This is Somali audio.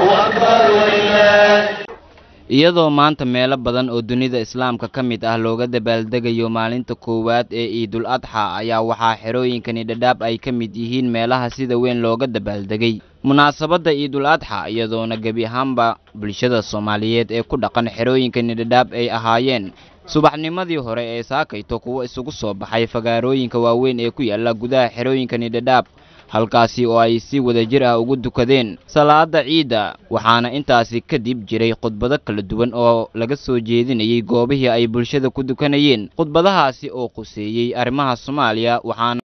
iyadoo maanta meelo badan oo dunida islaamka ka mid ah looga dabaaldegayo maalinta koowaad ee ciidul adxa ayaa waxaa xerooyinkani dhadhaab ay ka mid yihiin meelaha sida weyn looga dabaaldegay munaasabadda ciidul adxa iyadoona gebi ahaanba bulshada soomaaliyeed ee ku dhaqan xerooyinkani dhadhaab ay ahaayeen subaxnimadii hore ee saakayto kuwo isugu soo baxay fagaarooyinka waaweyn ee ku yaala gudaha xerooyinkani dhadhaab halkaasi oo ay si wadajir ah ugu dukadeen salaada ciidda waxaana intaasi kadib jiray khudbado kala duwan oo laga soo jeedinayay goobihii ay bulshada ku dukanayeen khudbadahaasi oo quseeyey arrimaha soomaaliya waxaana